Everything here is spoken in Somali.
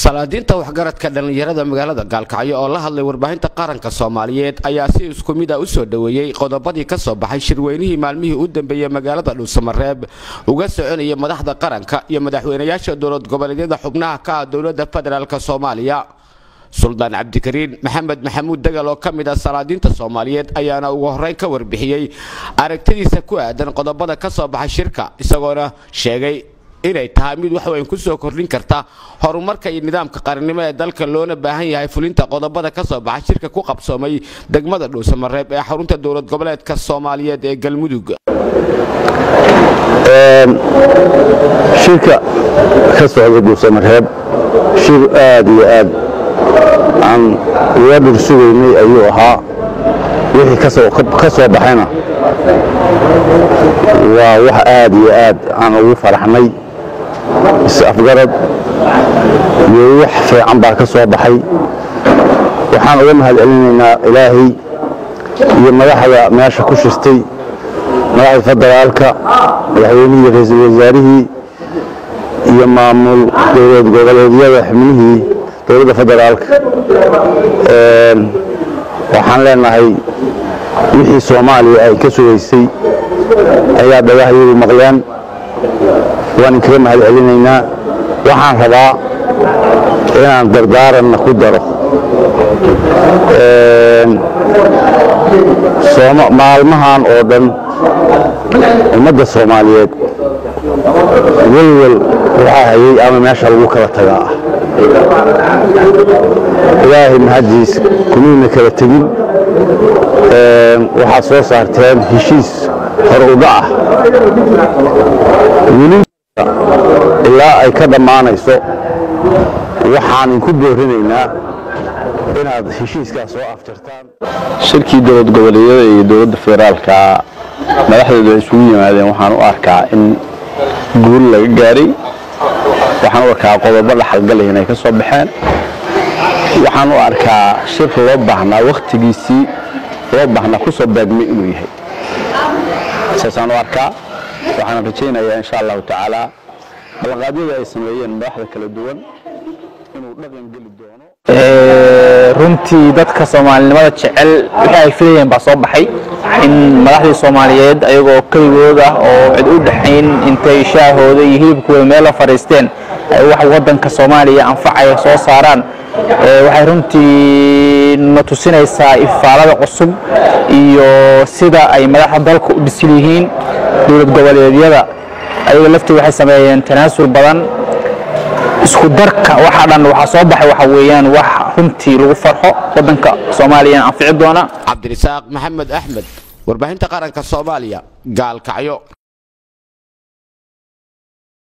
salaadiinta waxgaradka dhallinyarada magaalada gaalkacyo oo la hadlay warbaahinta qaranka soomaaliyeed ayaa si isku mid a u soo dhoweeyey qodobadii ka soo baxay shirweynihii maalmihii u dambeeyey magaalada dhuusamareeb uga soconaya madaxda qaranka iyo madaxweynayaasha dowlad goboleedyada xubnaha ka ah dowladda federaalk soomaaliya suldaan cabdikariin maxamed maxamuud degal oo ka mid ah salaadiinta soomaaliyeed ayaana ugu horreyn ka warbixiyey aragtidiisa ku aadan qodobada ka soo baxay shirka isagoona sheegay inay tahay mid wax weyn ku soo kordhin karta horumarka iyo nidaamka qarannimo ee dalka loona baahan yahay fulinta qodobada ka soo baxa shirka ku qabsoomay degmada dhuusamareeb ee xarunta dowlad goboleedka soomaaliyeed ee galmudug shirka ka socda dhuusamareeb shir aad iyo aad aan uga dhursugaynay ayuu ahaa wixii ka soo baxayna waa wax aad iyo aad aan ugu faraxnay is-afgarad iyo wax fiican baa ka soo baxay waxaan uga mahad celinaynaa ilaahay iyo madaxda meesha ku shirtay madaxda federaalka madaxweynihii ra-iisul wasaarihii iyo maamul dowlad goboleedyada xubnihii dowladda federaalka waxaan leenahay wixii soomaaliya ay ka sugaysay ayaa dhagahyadu maqleen waan inkaga mahad celinaynaa waxaan rabaa inaan dardaaranna ku daro maalmahan oo dhan ummadda soomaaliyeed welwel waxaa hayay ama meesha lagu kala tagaa ah ilaahay mahaddiis kumiina kala tegin waxaad soo saarteen heshiis horudha ah weli ilaa ay ka dhammaanayso waxaan inku boorinaynaa inaad heshiiskaas soo afjartaan shirkii dowlad goboleedyada iyo dowladda federaalka madaxdeedu ay isugu yimaadeen waxaan u arkaa in guul laga gaaray waxaan u arkaa qodobo dhaxalgalay inay ka soo baxeen waxaan u arkaa shir loo baahnaa wakhtigiisii loo baahnaa ku soo baagmay inuu yahay saasaan u arkaa waxaan rajaynayaa insha allahu tacaala ballanqaadyada ay sameeyeen madaxda kala duwan inuu dhaqan geli doono runtii dadka soomaalinimada jecel wixii ay filayeen baa soo baxay in madaxdii soomaaliyeed ayagoo keligood ah oo cid u dhexayn intay shaahooda iyo hilibkooda meelo fadhiisteen ay wax waddanka soomaaliya anfacaya soo saaraan waxay runtii na tusinaysaa ifaalada cusub iyo sida ay madaxda dalka u dhisil yihiin dowlad goboleedyada ayaga laftii waxay sameeyeen tanaasul badan isku darka waxa dhan waxaa soo baxay waxa weeyaan wax runtii lagu farxo waddanka soomaaliyana anfici doona cabdirisaaq maxamed axmed warbaahinta qaranka soomaaliya gaalkacyo